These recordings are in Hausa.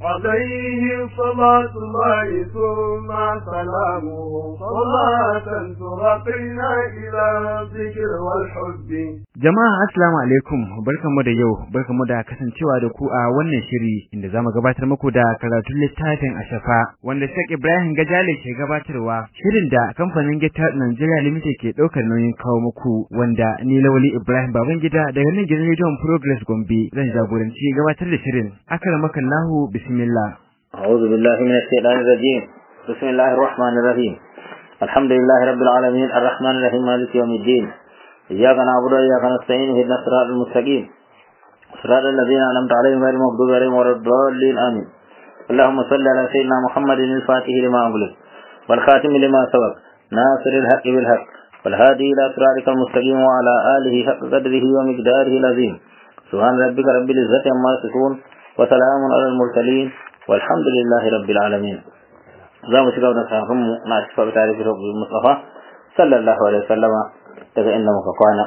عليه صلاة الله ثم سلامه صلاة ترقينا إلى الذكر والحب Jama'a assalamu alaikum barkamu da yau barkamu da kasancewa da ku a wannan shiri inda zamu gabatar muku da karatun littafin Ashafa wanda Sheikh Ibrahim Gajale ke gabatarwa shirin da kamfanin Gita Nigeria Limited ke daukar nauyin kawo muku wanda ni Lawali Ibrahim Babangida daga nan gidan Radio Progress Gombe zan jagoranci gabatar da shirin akramakallahu bismillah أعوذ بالله من الشيطان الرجيم بسم الله الرحمن الرحيم الحمد لله رب العالمين الرحمن الرحيم مالك يوم الدين إياك نعبد وإياك نستعين اهدنا الصراط المستقيم صراط الذين أنعمت عليهم غير المغضوب عليهم ولا الضالين آمين اللهم صل على سيدنا محمد الفاتح لما أغلق والخاتم لما سبق ناصر الحق بالحق والهادي إلى صراطك المستقيم وعلى آله حق قدره ومقداره العظيم سبحان ربك رب العزة عما يصفون وسلام على المرسلين والحمد لله رب العالمين za mu shiga wannan sakon mu na shifa ta da Mustafa sallallahu alaihi wasallama daga inda muka kwana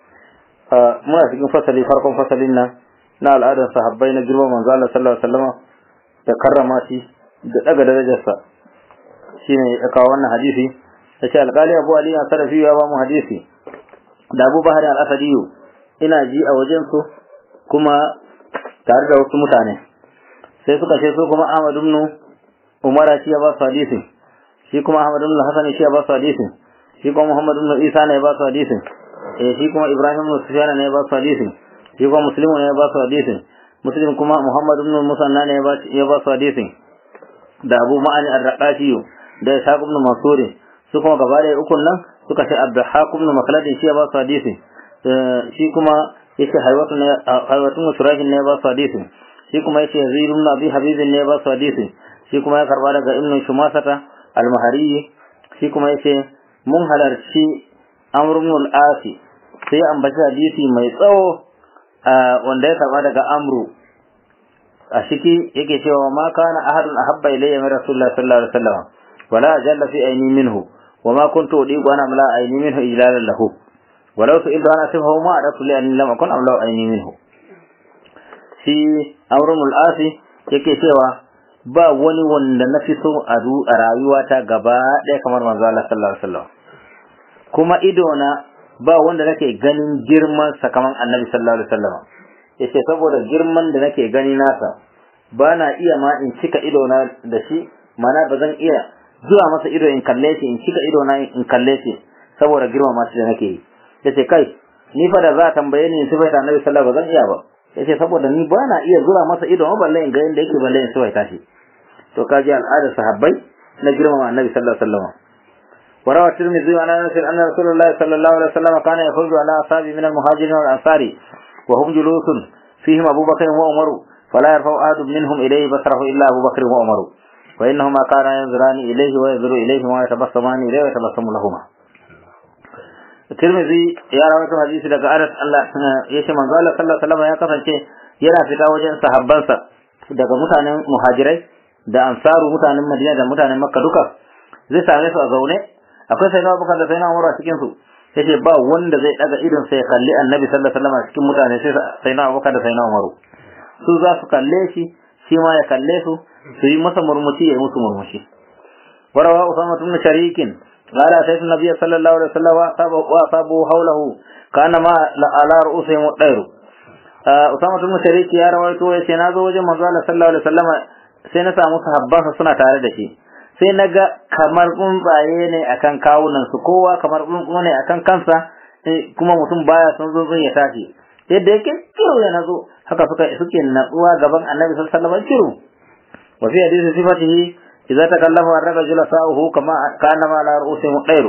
muna cikin fasali farkon fasalin nan na al'adar sahabbai na girman manzo Allah sallallahu alaihi wasallama da karrama shi da daga darajarsa shine ya kawo wannan hadisi yace alƙali Abu Ali al-Sarafi ya ba mu hadisi da Abu Bahari al-Asadi ina ji a wajen su kuma tare da wasu mutane sai suka ce su kuma Ahmad ibn Umar shi ya ba su hadisin shi kuma Ahmad ibn Hasan shi ya ba su hadisin shi kuma Muhammad ibn Isa ne ya ba su hadisin eh shi kuma Ibrahim ibn Sufyan ne ya ba su hadisin shi kuma Muslim ne ya ba su hadisin Muslim kuma Muhammad ibn Musanna ne ya ba su hadisin da Abu Ma'ani ar-Raqashi da Ishaq ibn Mansur su kuma gaba da ukun nan suka ce Abdulhaq ibn Makhlad shi ya ba su hadisin shi kuma yace Haywatu ne Haywatu Surajin ne ya ba su hadisin shi kuma yace Yazid ibn Abi Habib ne ya ba su hadisin shi kuma ya karba daga Ibn Shumasata al-Mahari shi kuma yace mun halarci Amr ibn al-Asi sai ya ambaci hadisi mai tsawo wanda ya karba daga Amru a ciki yake cewa ma kana ahadun ahabba ilayya min Rasulullah sallallahu alaihi wasallam wala jalla fi ayni minhu وما كنت أضيق أنا ملا عيني منه إجلالا له ولو سئلت أنا صفه ما أردت لأني لم أكن أملا عيني منه shi amrul asi yake cewa ba wani wanda na fi so a rayuwata gaba ɗaya kamar manzo Allah sallallahu alaihi wasallam kuma ido na ba wanda nake ganin girman sa kamar annabi sallallahu alaihi wasallam yace saboda girman da nake gani nasa ba na iya ma in cika ido na da shi mana ba zan iya zuwa masa ido in kalle shi in cika ido na in kalle shi saboda girmama shi da nake yi yace kai ni fa da za a tambaye ni in sifaita annabi sallallahu alaihi wasallam ba zan iya ba yace saboda ni ba na iya zura masa ido ma balle in ga yanda yake balle in sifaita shi to kaji al'adar sahabbai na girmama annabi sallallahu alaihi wasallam وروى الترمذي عن انس ان رسول الله صلى الله عليه وسلم كان يخرج على اصحابه من المهاجرين والانصار وهم جلوس فيهم ابو بكر وعمر فلا يرفع احد منهم اليه بصره الا ابو بكر وعمر فانهما كانا ينظران اليه وينظر اليهما ويتبسمان اليه ويتبسم لهما الترمذي ya rawaito hadisi daga Anas Allah yace manzo Allah sallallahu alaihi wasallam ya kasance yana fita wajen sahabbansa daga mutanen muhajirai da ansaru mutanen Madina da mutanen Makka duka zai same su a zaune akwai sai na Abubakar da sai na Umar a cikin su yace ba wanda zai daga idon sai ya kalli Annabi sallallahu alaihi wasallam a cikin mutane sai sai na Abubakar da sai na Umar su za su kalle shi shi ma ya kalle su su yi masa murmushi ya yi musu murmushi warawa Usama ibn Sharikin قال سيد النبي صلى الله عليه وسلم وأصابه حوله كانما على رؤوسهم الطير Usama tun Shariki ya rawaito ya ce na zo wajen manzo Allah sallallahu alaihi wasallam sai na samu sahabbansa suna tare da shi sai na ga kamar tsuntsaye ne akan kawunan su kowa kamar tsuntsu ne akan kansa kuma mutum baya son tsuntsun ya tashi yadda yake kiro ya nazo haka suka suke natsuwa gaban Annabi sallallahu alaihi wasallam kiro wa fi hadisi sifatihi idza takallafa ar-rajul sa'uhu kama kana ma la ru'usihim dairu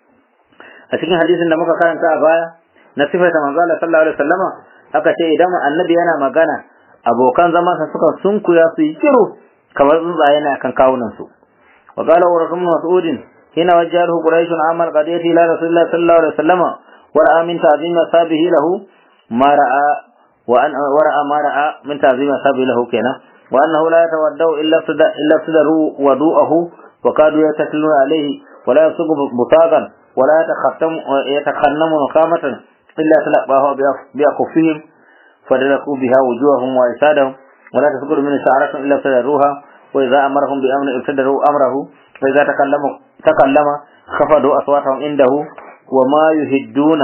a cikin hadisin da muka karanta a baya na sifata manzo Allah sallallahu alaihi wasallama aka ce idan annabi yana magana abokan zaman sa suka sunkuya su yi kiro kamar tsuntsaye ne akan kawunan su wa qala wa rasul mas'ud hina wajjahu quraish amal qadiyati ila rasulillah sallallahu alaihi wasallama wa ra'a min ta'zim sabihi lahu ma ra'a wa an wa ra'a ma ra'a min ta'zim sabihi lahu kenan وأنه لا يتودع إلا إلا ابتدروا وضوءه وكادوا يتكلون عليه ولا يصب بطاقا ولا يتختم يتخنم نقامة إلا تلقاه بأكفهم فدركوا بها وجوههم وأجسادهم ولا تسقط من شعرة إلا ابتدروها وإذا أمرهم بأمر ابتدروا أمره وإذا تكلموا تكلم خفضوا أصواتهم عنده وما يهدون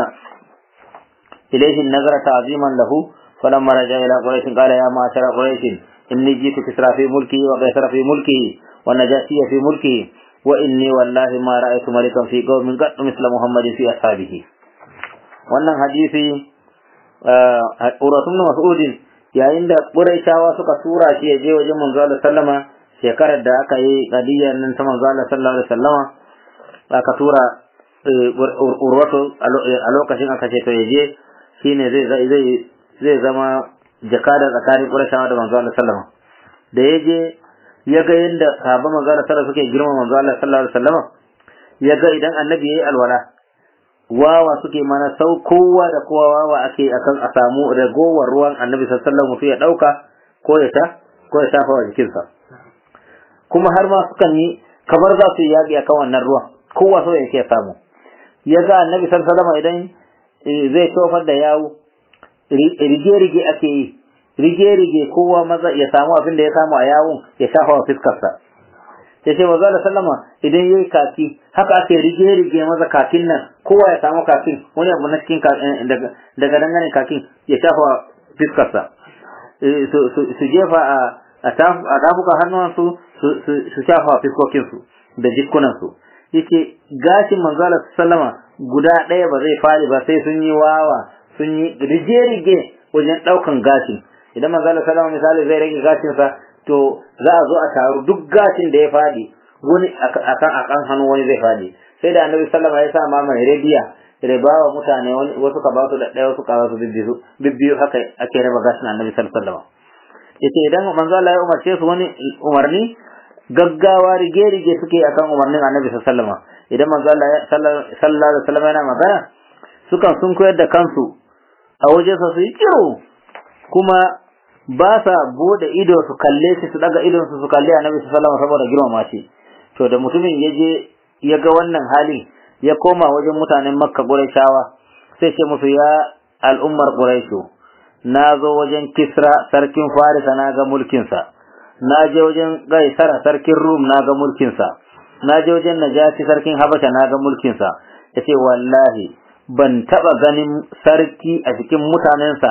إليه النظر تعظيما له فلما رجع إلى قريش قال يا معشر قريش إني جئت كسرى في ملكه وقيصر في ملكه والنجاشي في ملكه وإني والله ما رأيت ملكا في قوم قد مثل محمد في أصحابه wannan hadisi Uratu ibn Mas'udin yayin da Quraishawa suka tura shi ya je wajen manzo Allah sallama shekarar da aka yi kadiyar nan ta manzo Allah sallallahu alaihi wasallama aka tura Urwatu a lokacin aka ce to ya je shine zai zai zai zama jakada tsakanin Quraishawa da manzo Allah sallama da ya je ya ga yadda sahabban manzo Allah sallallahu suke girma manzo Allah sallallahu alaihi wasallama ya ga idan annabi yayi alwala wawa suke mana sau kowa da kowa wawa ake akan a samu ragowar ruwan annabi sallallahu alaihi wasallam ya dauka ko ya ta ko ya shafa wa jikinsa kuma har ma sukan yi kamar za su yi yaƙi akan wannan ruwan kowa so yake samu ya ga annabi sallallahu alaihi wasallam idan zai tofar da yawo rige-rige ake yi rige-rige kowa maza ya samu abin da ya samu a yawon ya shafa wa fiskarsa ya ce maza da sallama idan ya yi kaki haka ake rige-rige maza kakin nan kowa ya samu kakin wani abu na cikin daga dangane kakin ya shafa wa fiskarsa su jefa a tafuka hannuwansu su shafa wa fiskokinsu da jikunansu yace gashin manzala sallama guda ɗaya ba zai fari ba sai sun yi wawa sun yi rige-rige wajen ɗaukan gashin idan manzala sallama misali zai rage gashinsa to za a zo a taru duk gashin da ya fadi wani akan akan hannu wani zai fadi sai da annabi sallama ya sa ma mai rabiya ribawa mutane wasu ka ba su da ɗaya wasu ka ba su bibbiyu bibbiyu haka ake raba gashin annabi sallallahu alaihi wasallam yace idan manzo Allah ya umarce su wani umarni gaggawa rige-rige suke akan umarnin annabi sallallahu alaihi wasallam idan manzo Allah sallallahu alaihi wasallam yana magana sukan sun koyar da kansu a wajen su yi kiro kuma ba sa bude ido su kalle shi su daga idon su su kalle annabi sallallahu alaihi wasallam saboda girmama shi to da mutumin ya je ya ga wannan hali ya koma wajen mutanen makka qurayshawa sai ce musu ya al'ummar qurayshu na zo wajen kisra sarkin farisa na ga mulkinsa na je wajen gaisara sarkin rum na ga mulkinsa na je wajen najasi sarkin habasha na ga mulkinsa ya ce wallahi ban taɓa ganin sarki a cikin mutanensa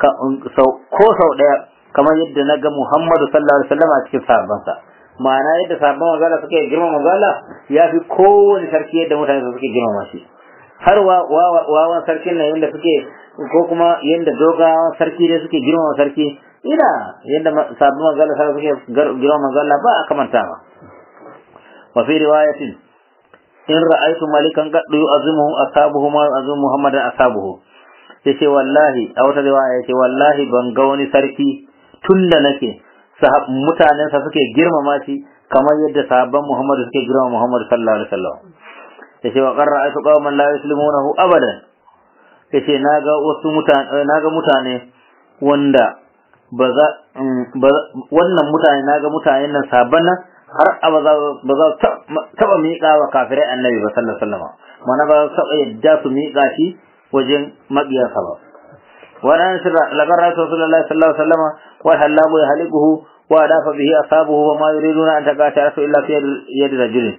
ko sau ɗaya kamar yadda na ga muhammadu sallallahu alaihi wasallam a cikin sahabbansa ma'ana yadda sahabban manzala suke girma manzala ya fi kowane sarki yadda mutane suke girmama shi har wawan sarkin nan yadda suke ko kuma yadda dogawan sarki ne suke girmama sarki ina yadda sabbin manzala sai suke girmama manzala ba a kamanta ba wa fi riwayatin in ra'aytu malikan qad yu'azimuhu ashabuhu ma yu'azimu muhammadan ashabuhu yace wallahi a wata riwaya yace wallahi ban ga wani sarki tunda nake mutanen sa suke girmama shi kamar yadda sahabban muhammadu suke girmama muhammadu sallallahu alaihi wasallam yace wa qarra ayatu qauman la yuslimunahu abadan yace naga wasu mutane naga mutane wanda ba za wannan mutane naga mutanen nan sabban nan har ba za ba za taba miƙa wa kafirai annabi ba sallallahu alaihi wasallam mana ba za taba yadda su miƙa shi wajen maƙiyarsa ba wannan shi lagar rasulullahi sallallahu alaihi wasallam wa halamu yahliquhu wa dafa bihi ashabuhu wa ma yuriduna an taqata illa fi yadi rajulin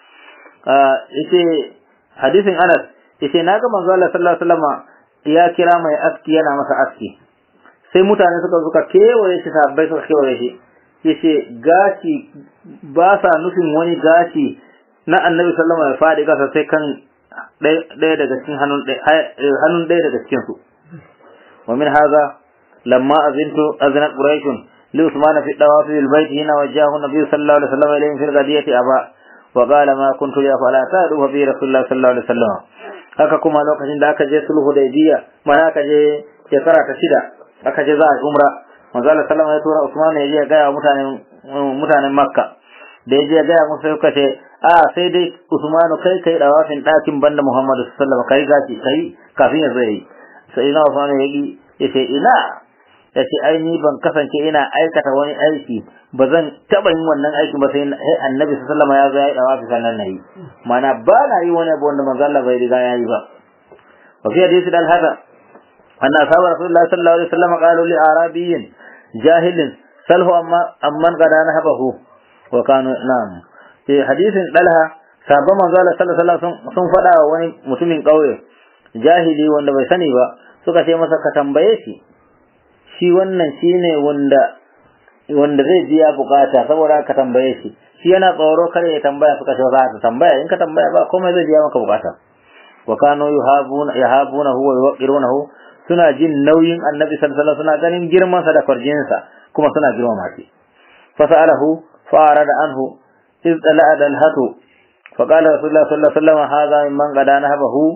yace hadisin Anas yace naga manzo Allah sallallahu alaihi wasallam ya kira mai aski yana masa aski sai mutane suka suka kewaye shi sabbai suka kewaye shi yace gashi ba sa nufin wani gashi na annabi sallallahu alaihi wasallam ya fadi gasa sai kan ɗaya daga cikin hannun hannun ɗaya daga cikin su wa min hadha lamma azintu azinat quraish li usman fi dawaf bil bayt hina wajahu nabiy sallallahu alaihi wasallam ilayhi fi ghadiyati aba وقال ما كنت لأفعل أتادوا في رسول الله صلى الله عليه وسلم haka kuma lokacin da aka je sulhu da ibiya mana aka je shekara ta shida aka je za a umra manzo Allah sallama ya tura Usman ya je ya gaya mutanen mutanen Makka da ya je ya gaya musu suka ce a sai dai Usman kai kai dawafin dakin banda Muhammadu sallallahu alaihi wasallam kai gashi kai kafin ya zai sai ina Usman ya yi ya ce ina ya ce ai ni ban kasance ina aikata wani aiki ba zan taɓa yin wannan aikin ba sai annabi sallallahu alaihi wasallam ya zo ya yi dawafi sannan nayi mana ba na yi wani abu wanda manzo Allah bai riga ya yi ba wa fi hadisi dal hada anna ashabu rasulullahi sallallahu alaihi wasallam qalu li arabiyyin jahilin salhu amma amman qada nahabahu wa kanu na'am sai hadisin dalha sabon manzo Allah sallallahu alaihi wasallam sun faɗa wa wani mutumin ƙauye jahili wanda bai sani ba suka ce masa ka tambaye shi shi wannan shine wanda wanda zai biya bukata saboda ka tambaye shi shi yana tsoro kare ya tambaya suka ce za ka tambaya in ka tambaya ba komai zai biya maka bukata wa kanu yuhabuna yahabunahu wa yuqirunahu suna jin nauyin annabi sallallahu alaihi wasallam suna ganin girman sa da farjin sa kuma suna girmama shi fa sa'alahu fa arada anhu iz tala'a dalhatu fa qala rasulullah sallallahu alaihi wasallam hadha mimman qadana habahu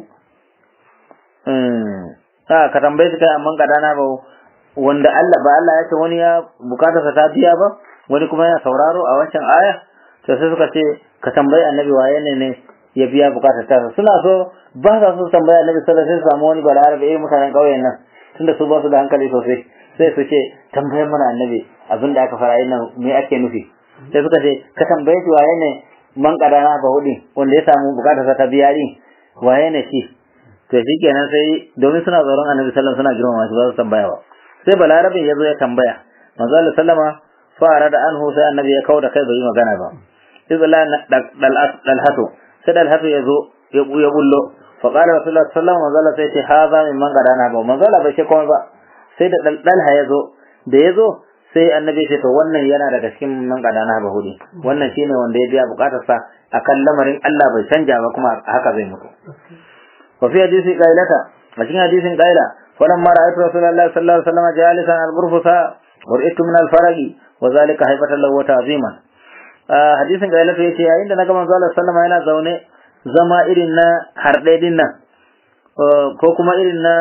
a ka tambaye shi kai amman qadana habahu wanda Allah ba Allah ya ce wani ya bukatarsa ta biya ba wani kuma yana sauraro a wancan aya to sai suka ce ka tambayi annabi waye ne ne ya biya bukatar ta suna so ba sa so tambayi annabi sallallahu alaihi wasallam samu wani balarabe eh mutanen kauyen nan tunda su ba su da hankali sosai sai su ce tambayar mana annabi abin da aka fara yin nan me ake nufi sai suka ce ka tambaye shi waye ne man kadana ba hudi wanda ya samu bukatar ta biya din waye ne shi to shikenan sai domin suna tsoron annabi sallallahu alaihi wasallam suna girmama shi ba su tambaya ba sai balarabin ya zo ya tambaya manzo Allah sallama fara da anhu sai annabi ya kauda kai bai magana ba izla dal hatu sai dal hatu ya zo ya ya bullo fa qala rasulullah sallallahu alaihi wasallam sai ce haza min man gadana ba manzo Allah bai ce komai ba sai da dal ya zo da ya zo sai annabi ya ce to wannan yana daga cikin man gadana ba hudi wannan shine wanda ya biya bukatarsa akan lamarin Allah bai canja ba kuma haka zai mutu wa fi hadisi qailata a cikin hadisin qaila فلما رأيت رسول الله صلى الله عليه وسلم جالسا على الغرفة ورئت من الفرج وذلك هيبة له وتعظيما حديث قال في شيء عند نجم صلى الله عليه وسلم yana zaune zama irin na harɗe din nan ko kuma irin na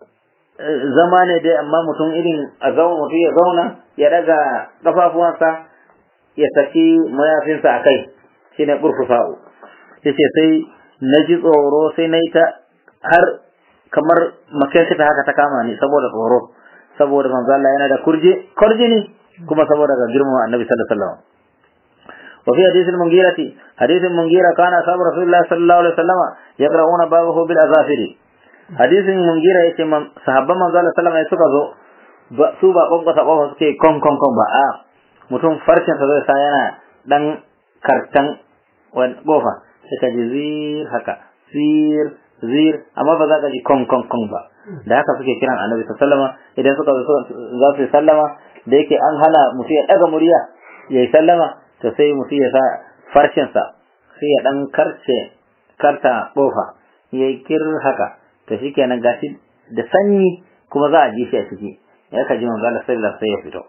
zama ne dai amma mutum irin a zauna mutum ya zauna ya daga kafafuwansa ya saki mayafinsa a kai shine burfusa'u yace sai na ji tsoro sai na yi ta har kamar makensa ta haka ta kama ni saboda tsoro saboda manzo Allah yana da kurje kurjini kuma saboda ga girman Annabi sallallahu alaihi wasallam wa fi hadith al-Mughira hadith al-Mughira kana sahabu Rasulullah sallallahu alaihi wasallam yaqra'una babahu bil azafir hadith al-Mughira yace man sahabban manzo Allah sallallahu alaihi wasallam suka zo su ba konkosa kofa suke kon kon kon ba a mutum farcin sa zai sa yana dan kartan wani kofa sai ka ji zir haka zir zir amma ba za ka ji kon kon kon ba da haka suke kiran annabi sallama idan suka za su yi sallama da yake an hana mutum ya daga murya ya yi sallama to sai mutum ya sa farshensa sai ya dan karce karta kofa ya yi kir haka to shi kenan gashi da sanyi kuma za a ji shi a ciki ya ka ji manzo Allah sallallahu sai ya fito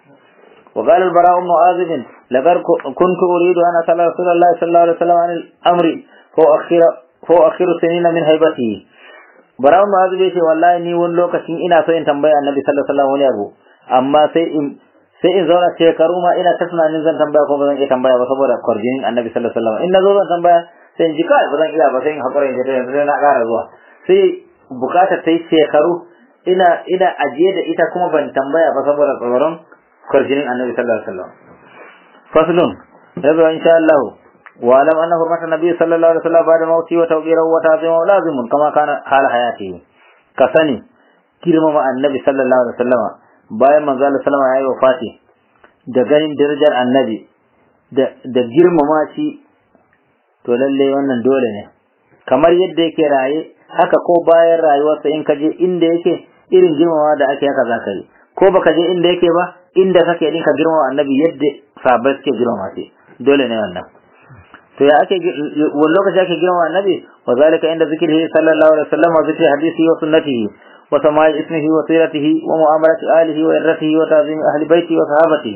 وقال البراء بن عازب لقد كنت أريد أن أسأل رسول الله صلى الله عليه وسلم عن الأمر فأخر فأخر سنين من هيبته Barawun Mu'azu bai ce wallahi ni wani lokacin ina so in tambaya Annabi sallallahu alaihi wasallam wani abu amma sai in sai in zauna shekaru ma ina ta tunanin zan tambaya ko ba zan iya tambaya ba saboda kwarjinin Annabi sallallahu alaihi wasallam in na zo zan tambaya sai in ji kai ba zan iya ba sai in hakura in je sai na ƙara zuwa sai bukatar ta yi shekaru ina ina ajiye da ita kuma ban tambaya ba saboda tsoron kwarjinin Annabi sallallahu alaihi wasallam faslun yazo insha Allah واعلم ان حرمه النبي صلى الله عليه وسلم بعد موته وتوقيره وتعظيمه لازم كما كان حال حياته كسني girmama annabi sallallahu alaihi wasallama bayan manzo Allah sallama yayi wafati da ganin darajar annabi da da girmama shi to lalle wannan dole ne kamar yadda yake raye haka ko bayan rayuwarsa in ka je inda yake irin girmama da ake haka zaka yi ko baka je inda yake ba inda kake din ka girmama annabi yadda sahabbai suke girmama shi dole ne wannan to ya ake wani lokaci ake girma annabi wa zalika inda zikrihi sallallahu alaihi wasallam wa zikri hadisi wa sunnatihi wa sama'i ismihi wa siratihi wa mu'amalati alihi wa irratihi wa ta'zim ahli baiti wa sahabatihi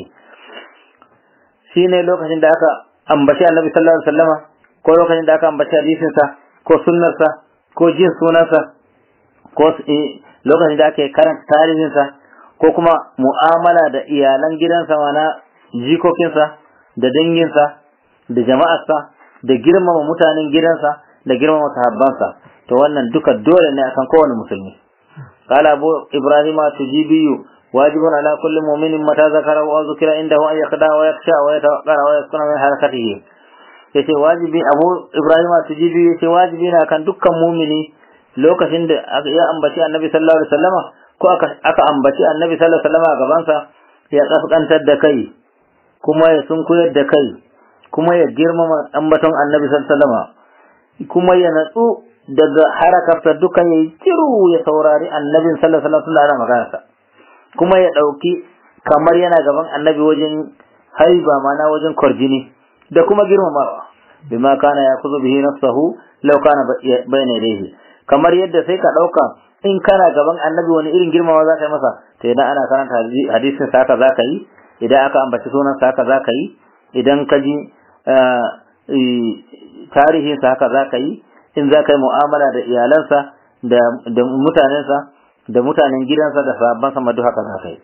shine lokacin da aka ambaci annabi sallallahu alaihi wasallama ko lokacin da aka ambaci hadisin sa ko sunnar sa ko jin sunansa ko lokacin da ake karanta tarihin sa ko kuma mu'amala da iyalan gidansa mana jikokinsa da danginsa da jama'arsa da girmama mutanen gidansa da girmama sahabbansa to wannan duka dole ne akan kowane musulmi qala abu ibrahima tujibiyu wajibun ala kulli mu'minin mata zakara wa zukira indahu an yaqda wa yakhsha wa yatawaqqara wa yaskuna min harakatihi yace wajibi abu ibrahima tujibiyu yace wajibi ne akan dukkan mu'mini lokacin da ya ambaci annabi sallallahu alaihi wasallama ko aka aka ambaci annabi sallallahu alaihi wasallama a gabansa ya kaskantar da kai kuma ya sunkuyar da kai kuma ya girmama ambaton annabi sallallahu kuma ya natsu daga harakarsa dukan ya yi kiru ya saurari annabin sallallahu alaihi wasallam ana maganarsa kuma ya ɗauki kamar yana gaban annabi wajen haiba mana wajen kwarjini da kuma girmamawa bima kana ya kuzu bihi nafsahu law kana bayna yadayhi kamar yadda sai ka ɗauka in kana gaban annabi wani irin girmamawa za ka yi masa to idan ana karanta hadisin sa haka za ka yi idan aka ambaci sunan sa haka za ka yi idan ka ji tarihin sa haka za ka yi in za ka yi mu'amala da iyalansa da mutanensa da mutanen gidansa da sahabbansa ma duk haka za ka yi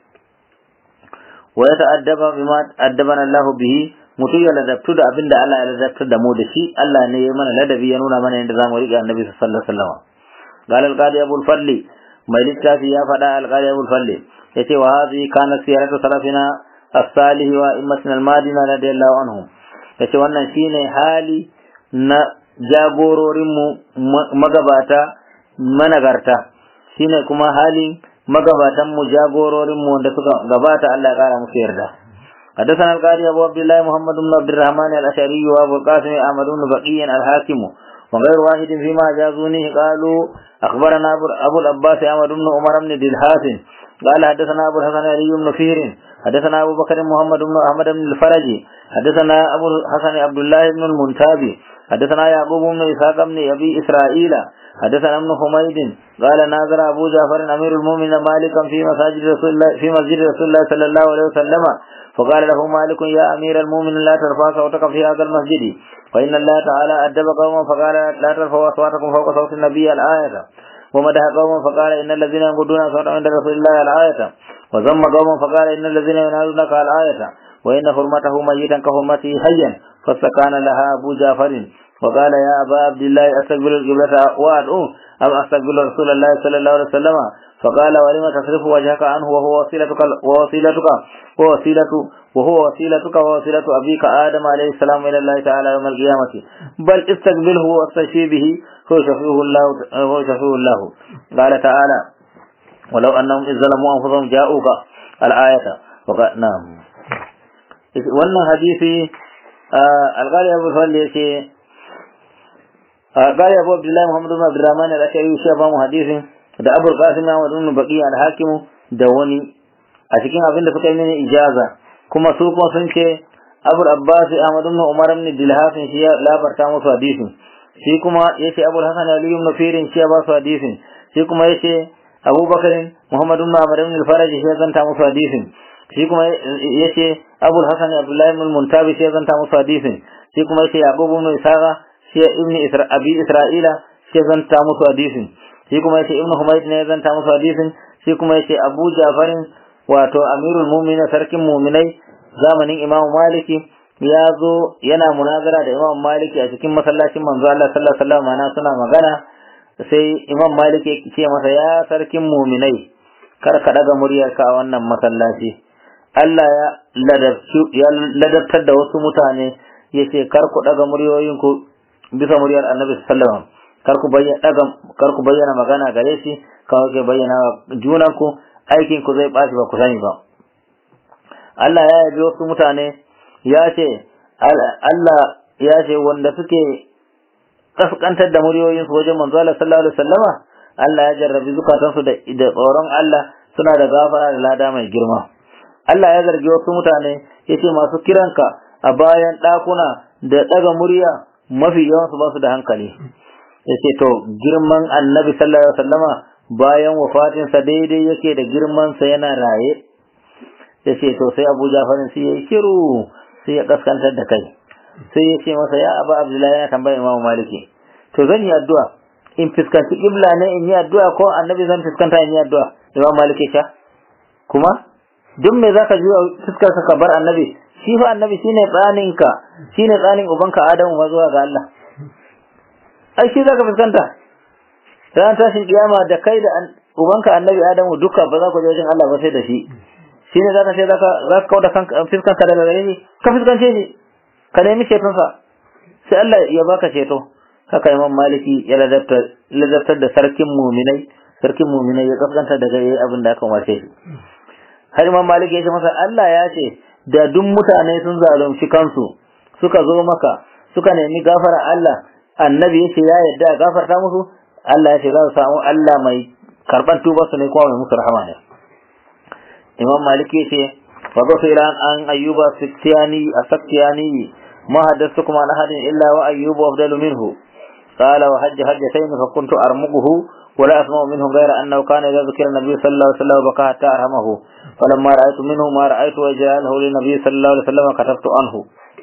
wa ya ta'addaba bima addabana Allah bihi mutum ya ladabtu da abin da Allah ya ladabtar da mu da shi Allah ne ya mana ladabi ya nuna mana yadda zamu riƙe annabi sallallahu alaihi wasallam قال القاضي أبو الفضل ما للتافي يا فدا القاضي أبو الفضل يتي وهذه كانت سيرة سلفنا الصالح وإمتنا المادين رضي الله عنهم yace wannan shine hali na jagororinmu magabata managarta shine kuma halin magabatanmu jagororinmu wanda suka gabata Allah ya kara musu yarda حدثنا القاضي أبو عبد الله محمد بن عبد الرحمن الأشعري وأبو القاسم أحمد بن بقي الحاكم وغير واحد فيما جازونه قالوا أخبرنا أبو العباس أحمد بن عمر بن دلحاس قال حدثنا أبو الحسن علي بن فير حدثنا أبو بكر محمد بن أحمد بن الفرج حدثنا أبو الحسن عبد الله بن المنتابي حدثنا يعقوب بن إسحاق بن أبي إسرائيل حدثنا ابن حميد قال ناظر أبو جعفر أمير المؤمنين مالكا في مساجد رسول الله في مسجد رسول الله صلى الله عليه وسلم فقال له مالك يا أمير المؤمنين لا ترفع صوتك في هذا المسجد فإن الله تعالى أدب قوما فقال لا ترفعوا أصواتكم فوق صوت النبي الآية ومدح قوما فقال إن الذين ينقضون أصواتهم عند رسول الله الآية وذم قوما فقال إن الذين ينادونك الآية وإن حرمته ميتا كحرمته حيا فاستكان لها أبو جعفر وقال يا أبا عبد الله أستقبل القبلة وأدعو أم أستقبل رسول الله صلى الله عليه وسلم فقال ولم تصرف وجهك عنه وهو وسيلتك ووسيلتك ووسيلة وهو وسيلتك ووسيلة أبيك آدم عليه السلام إلى الله تعالى يوم القيامة بل استقبله واستشفي به هو شفيه الله هو شفيه الله قال تعالى ولو أنهم إذ ظلموا أنفسهم جاءوك الآية وقال نعم wannan hadisi alƙali abu falli ya ce alƙali abu abdullahi muhammadu bin abdurrahman al-ashari shi ba mu hadisin da abu qasim ya wadun baqi al-hakim da wani a cikin abin da suka yi mini ijaza kuma su kuma sun ce abu abbas ahmad ibn umar ibn dilhafin shi ya labarta musu hadisin shi kuma yace abu hasan ali ibn firin shi ya ba su hadisin shi kuma yace abubakar muhammad ibn amr ibn al-faraj shi ya zanta musu hadisin shi kuma yace Abu Hassan Abdullah ibn Muntabi shi zanta musu hadisin shi kuma yace Abu ibn Isaqa shi ibn Isra Abi Isra'ila shi zanta musu hadisin shi kuma yace Ibn Humayd ne zanta musu hadisin shi kuma yace Abu Ja'far wato Amirul Mu'minin sarkin mu'minai zamanin Imam Maliki ya zo yana munazara da Imam Maliki a cikin masallacin manzo Allah sallallahu alaihi wasallam ana suna magana sai Imam Maliki ya ce masa ya sarkin mu'minai kar ka daga muryarka a wannan masallaci Allah ya ladabtar da wasu mutane ya ce kar ku daga muryoyinku bisa muryar annabi sallallahu kar ku bayyana kar ku bayyana magana gare shi kawai ke bayyana junanku aikin ku zai ɓaci ba ku sani ba Allah ya yabi wasu mutane ya ce Allah ya ce wanda suke kaskantar da muryoyinsu wajen manzo Allah sallallahu alaihi wasallama Allah ya jarrabi zukatansu da tsoron Allah suna da gafara da lada mai girma Allah ya zargi wasu mutane ya ce masu kiranka a bayan ɗakuna da ɗaga murya mafi yawansu ba su da hankali ya ce to girman annabi sallallahu alaihi wasallama bayan wafatinsa daidai yake da girmansa yana raye ya ce to sai abu jafarin sai ya yi kiru sai ya kaskantar da kai sai ya ce masa ya aba abdullahi yana tambayar imamu maliki to zan yi addu'a in fuskanci kibla ne in yi addu'a ko annabi zan fuskanta in yi addu'a imamu maliki sha kuma duk me zaka juya fuskar ka bar annabi shi fa annabi shine tsanin ka shine tsanin ubanka Adamu ma zuwa ga Allah ai shi zaka fuskanta ran tashin kiyama da kai da ubanka annabi Adamu duka ba za ku je wajen Allah ba sai da shi shine zaka sai zaka zaka kauda kanka fuskanka daga gare shi ka fuskance shi ka nemi ceton sa sai Allah ya baka ceto haka Imam Maliki ya ladabtar da sarkin muminai sarkin muminai ya kaskanta daga abin da aka umarce shi har imam malik ya ce masa Allah ya ce da duk mutane sun zalunci kansu suka zo maka suka nemi gafara Allah annabi ya ce ya yarda a gafarta musu Allah ya ce za su samu Allah mai karban tubar su ne kuma mai musu rahama ne imam malik ya ce wa ila an ayyuba siktiyani asaktiyani ما حدثتكم عن أحد إلا وأيوب أفضل منه قال وحج حجتين فكنت أرمقه ولا أسمع منه غير أنه كان إذا ذكر النبي صلى الله عليه وسلم بكى حتى أرحمه فلما رأيت منه ما رأيت وجعله للنبي صلى الله عليه وسلم كتبت عنه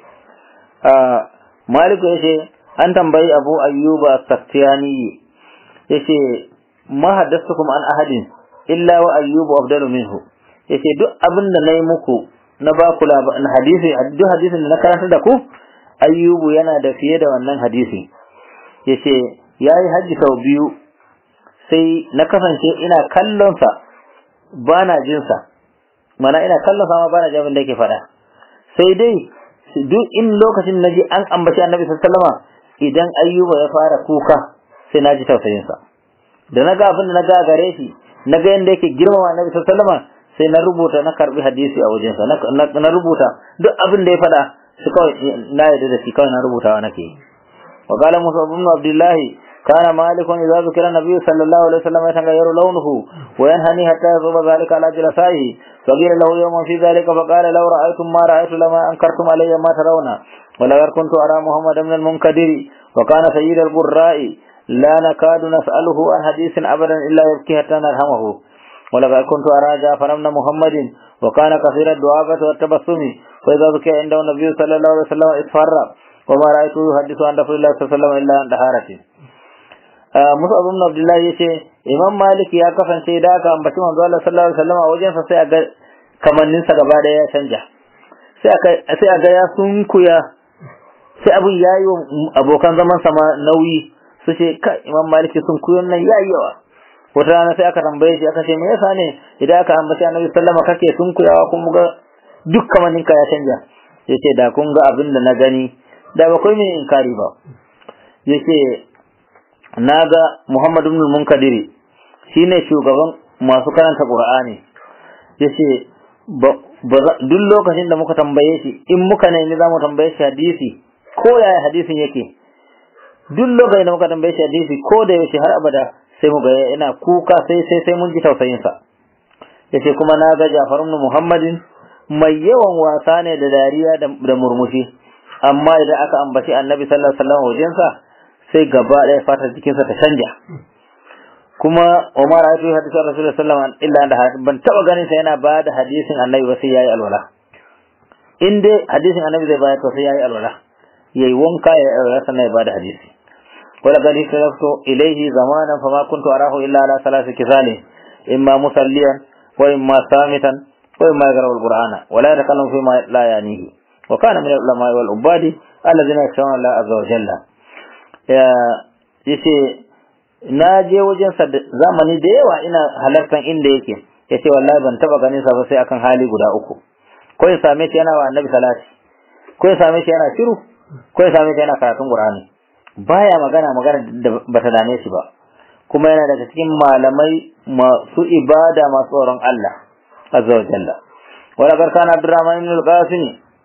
آه مالك يشي أن تنبي أبو أيوب السختياني يشي ما حدثتكم عن أحد إلا وأيوب أفضل منه yace duk abin da na yi muku na ba ku hadisi duk hadisin da na karanta da ku ayyubu yana da fiye da wannan hadisi yace yayi haji sau biyu sai na kasance ina kallon sa bana jin sa mana ina kallon sa ma bana jin abin da yake faɗa sai dai duk in lokacin naji an ambaci annabi sallallahu alaihi wasallam idan ayyuba ya fara kuka sai naji tausayin sa da naga abin da naga gare shi naga yanda yake girmama annabi sallallahu alaihi wasallam sai na rubuta na karbi hadisi a wajensa na rubuta duk abin da ya faɗa shi kawai na yarda da shi kawai na rubutawa nake wa qala musa ibn abdullah kana malikun idza zikra nabiy sallallahu alaihi wasallam yatagayyaru lawnuhu wa yanhani hatta yazuba dhalika ala jalasaihi فقيل له يوما في ذلك فقال لو رأيتم ما رأيت لما أنكرتم علي ما ترون ولقد كنت أرى محمد من المنكدر وكان سيد القراء لا نكاد نسأله عن حديث أبدا إلا يبكي حتى نرحمه ولقد كنت أرى جعفر بن محمد وكان كثير الدعابة والتبسم فإذا ذكر عنده النبي صلى الله عليه وسلم اصفر وما رأيته يحدث عن رسول الله صلى الله عليه وسلم إلا عن طهارته Musa ibn Abdullah yace Imam Malik ya kasance da aka ambaci manzo Allah sallallahu alaihi wasallam a wajen sa sai a ga kamannin sa gaba da ya canja sai aka sai a ga ya sunkuya sai abun yayi wa abokan zaman sa ma nauyi su ce kai Imam Malik sunkuyon nan yayi yawa wata rana sai aka tambaye shi aka ce me yasa ne idan aka ambaci annabi sallama kake sunkuyawa kun ga duk kamanin ka ya canja yace da kun ga abin da na gani da ba kai mai inkari ba yace naga Muhammad ibn Munkadiri shine shugaban masu karanta Qur'ani yace duk lokacin da muka tambaye shi in muka ne za mu tambaye shi hadisi ko yaya hadisin yake duk lokacin da muka tambaye shi hadisi ko da yaushe har abada sai mu ga yana kuka sai sai sai mun ji tausayin sa yace kuma na ga Ja'far ibn Muhammadin mai yawan wasa ne da dariya da murmushi amma idan aka ambaci Annabi sallallahu alaihi wasallam wajen sa sai gaba ɗaya fatar jikin sa ta canja kuma Umar ya yi hadisin Rasulullah sallallahu alaihi wasallam illa ban taba ganin sa yana ba da hadisin Annabi ba sai yayi alwala in dai hadisin Annabi zai bayar to sai yayi alwala yayi wanka ya alwala sannan ya ba da hadisi ولقد اختلفت إليه زمانا فما كنت أراه إلا على ثلاث كفال إما مصليا وإما صامتا وإما يقرأ القرآن ولا يتكلم فيما لا يعنيه وكان من العلماء والعباد الذين يخشون الله عز وجل yace na je wajen sa zamani da yawa ina halartan inda yake yace wallahi ban taba ganin sa ba sai akan hali guda uku ko ya same shi yana wa annabi salati ko ya same shi yana shiru ko ya same shi yana karatun qur'ani baya magana magana da bata dame shi ba kuma yana daga cikin malamai masu ibada masu tsoron Allah azza wa jalla wala garkana Abdurrahman ibn al-Qasim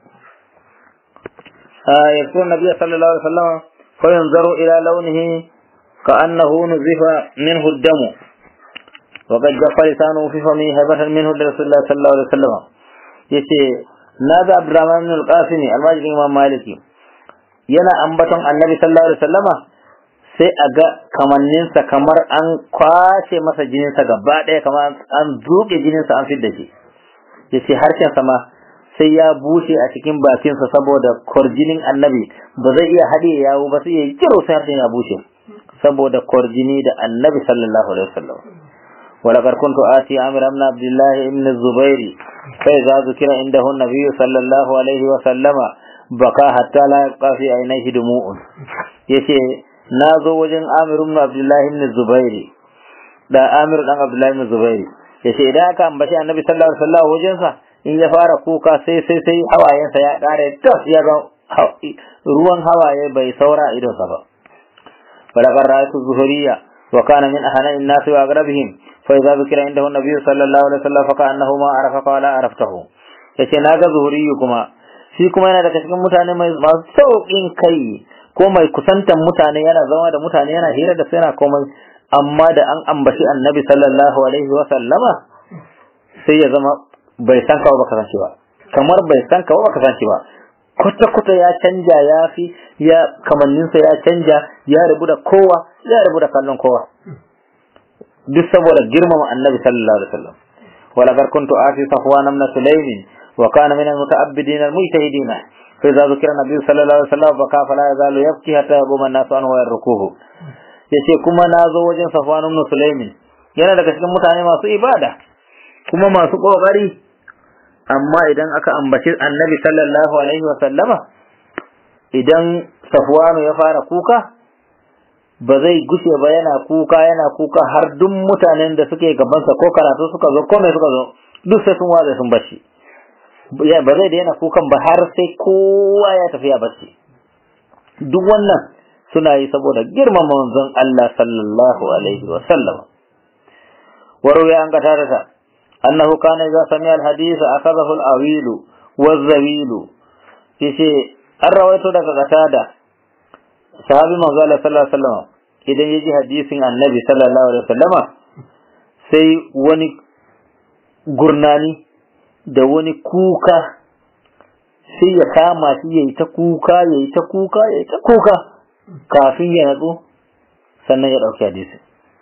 يذكر النبي صلى الله عليه وسلم فينظر إلى لونه كأنه نزف منه الدم وقد جف لسانه في فمه هبة منه لرسول الله صلى الله عليه وسلم يتي نادى عبد الرحمن بن القاسم الماجد إمام مالكي yana ambaton annabi sallallahu alaihi wasallama sai a ga kamanninsa kamar an kwace masa jininsa gaba ɗaya kamar an zuƙe jininsa an fidda shi ya ce harshensa ma sai ya bushe a cikin bakinsa saboda kwarjinin annabi ba zai iya haɗe yawo ba sai ya yi kiro sai harshen ya bushe saboda kwarjini da annabi sallallahu alaihi wasallam ولقد كنت آتي عامر بن عبد الله بن الزبير فإذا ذكر عنده النبي صلى الله عليه وسلم baka hatta la yabqa fi ainihi dumu'un yace na zo wajen Amir ibn Abdullah ibn Zubairi da Amir dan Abdullah ibn Zubairi yace idan aka ambaci Annabi sallallahu alaihi wasallam wajen sa in ya fara kuka sai sai sai hawayensa ya kare tas ya ga ruwan hawaye bai saura idon sa ba wala qara'atu zuhriya وكان من أهنى الناس وأقربهم فإذا ذكر عنده النبي صلى الله عليه وسلم فكأنه ما عرف قال عرفته yace na ga zuhuri kuma shi kuma yana daga cikin mutane mai masu sauƙin kai ko mai kusantan mutane yana zama da mutane yana hira da su yana komai amma da an ambaci annabi sallallahu alaihi wa sallama sai ya zama bai san ka ba ka san shi ba kamar bai san ka ba ka san shi ba kwata kwata ya canja ya fi ya kamanninsa ya canja ya rabu da kowa ya rabu da kallon kowa duk saboda girmama annabi sallallahu alaihi wasallam wala gar kuntu afi safwan ibn sulaym wa kana min al-muta'abbidin al-mujtahidin fa idza dhukira nabi sallallahu alaihi wasallam fa kafa la yazalu yabki hatta yaquma an-nasu anhu wa yarkuhu yace kuma na zo wajen safwan ibn sulaym yana daga cikin mutane masu ibada kuma masu kokari amma idan aka ambaci annabi sallallahu alaihi wasallama idan safwanu ya fara kuka ba zai gushe ba yana kuka yana kuka har duk mutanen da suke gabansa ko karatu suka zo ko mai suka zo duk sai sun watsa sun bacci ba zai da yana kukan ba har sai kowa ya tafi ya bacci duk wannan suna yi saboda girmama manzon Allah sallallahu alaihi wa sallam waruya an gata ta annahu kana idza sami'a al-hadith akhadahu al-awilu waz-zawilu yace an rawaito daga gatada sahabi manzo Allah sallallahu alaihi wasallam idan yaji hadisin annabi sallallahu alaihi wasallama sai wani gurnani da wani kuka sai ya kama shi yayi ta kuka yayi ta kuka yayi ta kuka kafin ya natsu sannan ya dauki hadisin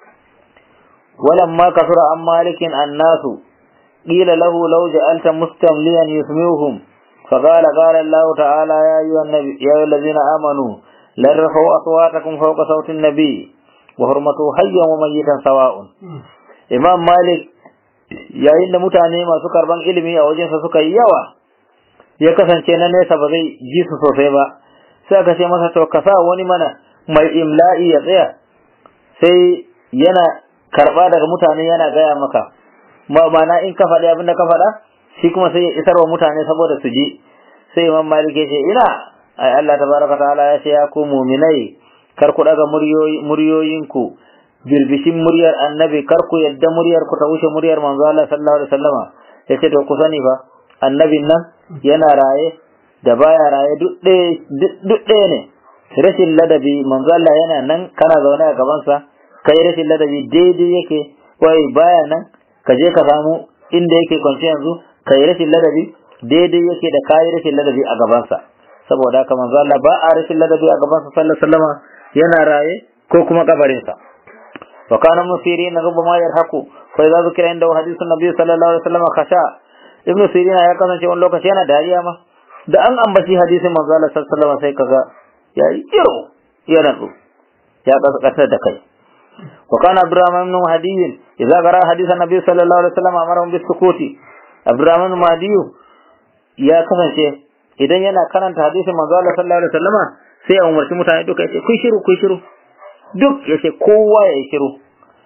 ولما كثر عن مالك الناس قيل له لو جعلت مستمليا يسمعهم فقال قال الله تعالى يا أيها, النبي يا أيها الذين آمنوا لا ترفعوا أصواتكم فوق صوت النبي وحرمته حيا وميتا سواء إمام مالك yayin da mutane masu karban ilimi a wajensa suka yi yawa ya kasance na nesa ba zai ji su sosai ba sai aka ce masa to ka sa wani mana mai imla'i ya tsaya sai yana karba daga mutane yana gaya maka ma'ana in ka faɗi abin da ka faɗa shi kuma sai ya isar wa mutane saboda su ji sai imam malik ya ce ina ai Allah tabaraka ta'ala ya ce ya ku mu'minai kar ku daga muryoyinku birbishin muryar annabi kar ku yadda muryar ku ta wuce muryar manzo Allah sallallahu alaihi wasallama yace to ku sani fa annabin nan yana raye da baya raye duk ɗaya ne rashin ladabi manzo Allah yana nan kana zaune a gaban sa kai rashin ladabi daidai yake wai baya nan ka je ka samu inda yake kwance yanzu kai rashin ladabi daidai yake da kai rashin ladabi a gaban sa saboda haka manzo Allah ba a rashin ladabi a gaban sa sallallahu alaihi wasallama yana raye ko kuma kabarin sa وكان ابن سيرين ربما يرهق فإذا ذكر عنده حديث النبي صلى الله عليه وسلم خشع ابن سيرين ya kasance wani lokaci yana dariya ma da an ambaci hadisin manzo Allah sallallahu alaihi wasallam sai kaga ya yi kiro ya natsu ya kasar da kai wa kana Abdurrahman ibn Mahdi idza qara hadith an-nabi sallallahu alaihi wasallam amara bis sukuti Abdurrahman ibn Mahdi ya kasance idan yana karanta hadisin manzo Allah sallallahu alaihi wasallam sai ya umarci mutane duka ya ce kun shiru kun shiru duk ya ce kowa ya yi shiru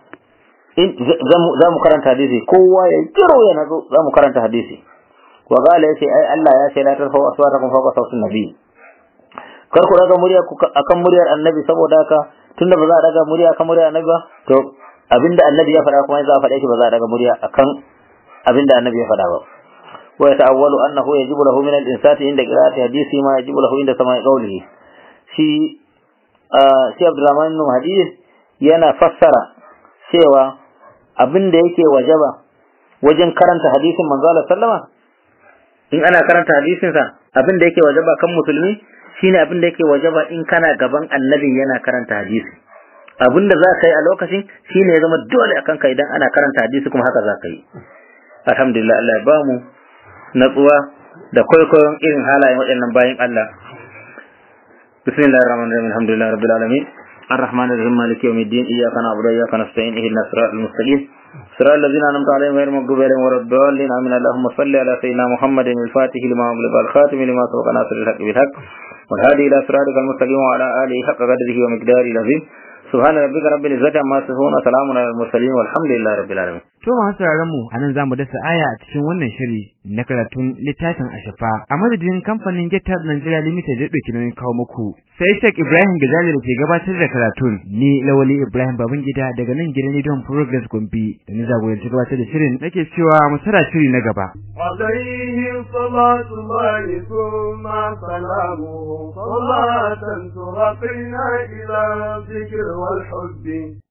za mu karanta hadisi kowa ya yi shiru ya nazo za mu karanta hadisi wa gala ya ce ai Allah ya ce la tarfa aswatakum fawqa sautin nabi kar ku daga murya akan muryar annabi saboda haka tunda ba za a daga murya akan muryar annabi ba to abinda annabi ya faɗa kuma za a faɗe shi ba za a daga murya akan abinda annabi ya faɗa ba wa yata'awwalu annahu yajibu lahu min al-insati inda qira'ati hadisi ma yajibu lahu inda sama'i qawlihi shi shi Abdurrahman ibn Hadid yana fassara cewa abin da yake wajaba wajen karanta hadisin manzo Allah sallama in ana karanta hadisin sa abin da yake wajaba kan musulmi shine abin da yake wajaba in kana gaban annabin yana karanta hadisi abin da za ka yi a lokacin shine ya zama dole akan ka idan ana karanta hadisi kuma haka za ka yi alhamdulillah Allah ya ba mu natsuwa da kwaikwayon irin halayen waɗannan bayan Allah بسم الله الرحمن الرحيم الحمد لله رب العالمين الرحمن الرحيم مالك يوم الدين إياك نعبد وإياك نستعين اهدنا الصراط المستقيم صراط الذين أنعمت عليهم غير المغضوب عليهم ولا الضالين آمين اللهم صل على سيدنا محمد الفاتح لما أغلق الخاتم لما سبق ناصر الحق بالحق والهادي إلى صراطك المستقيم وعلى آله حق قدره ومقداره العظيم سبحان ربك رب العزة عما يصفون وسلام على المرسلين والحمد لله رب العالمين To masu sauraron mu anan zamu dasa aya a cikin wannan shiri na karatun littafin Ashafa a madadin kamfanin Getar Nigeria Limited da dauki nauyin kawo muku. Sai Sheikh Ibrahim Gazali da ke gabatar da karatun ni Lawali Ibrahim Babangida daga nan gidan Idon Progress Gombe da ni jagoranci gabatar da shirin nake cewa mu tara shiri na gaba. عليه صلاة الله ثم سلامه صلاة ترقينا إلى الذكر والحب